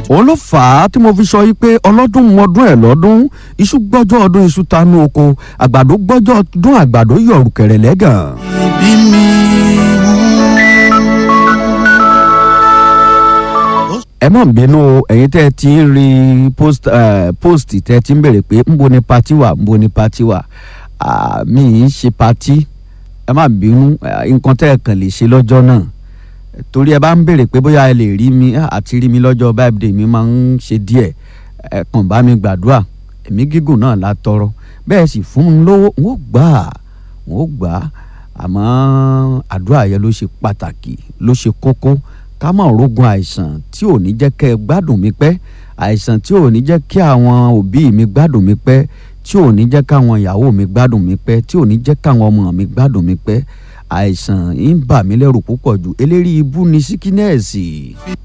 òun ló fà á tí mo fi sọ yìí pé ọlọ́dún mọdún ẹ̀ lọ́dún iṣu gbọ́jọ́ ọdún iṣu tanú oko àgbàdo gbọ́jọ́ ọdún àgbàdo yọ̀rù kẹ̀rẹ̀ lẹ́gàn. bí mi ẹ má bínú o ẹ̀yin tẹ́ ẹ ti ń rí post eh, post tẹ́ ẹ ti ń béèrè pé ńbo ni pati wà ńbo ni pati wà Ah, mi ì ṣe pati ẹ má bínú eh, nǹkan tẹ́ ẹ kàn lè ṣe lọ́jọ́ náà torí ẹ bá ń béèrè pé bóyá ẹ lè rí mi ah, àti rí mi lọ́jọ́ birthday mi máa ń ṣe díẹ̀ ẹ kàn bá mi gbàdúrà ẹ̀mí gígùn náà la tọrọ bẹ́ẹ̀ sì fún mi lówó n ó gbà á n ó gbà á àmọ́ àdúrà yẹn ló ṣe pàtàkì ló ṣe kókó ká má rogun àìsàn tí ò ní jẹ́ kẹ́ ẹ gbádùn mi pẹ́ àìsàn tí ò ní jẹ́ kí àwọn òbí mi gbádùn mi pẹ́ tí ò ní jẹ́ káwọn ìyàwó mi gbádùn mi pẹ́ tí ò ní jẹ́ káwọn ọmọ mi gbádùn mi pẹ́ àìsàn ń bà mí lẹ́rù púpọ̀ jù eléri ibú ni síkínẹ́ẹ̀sì.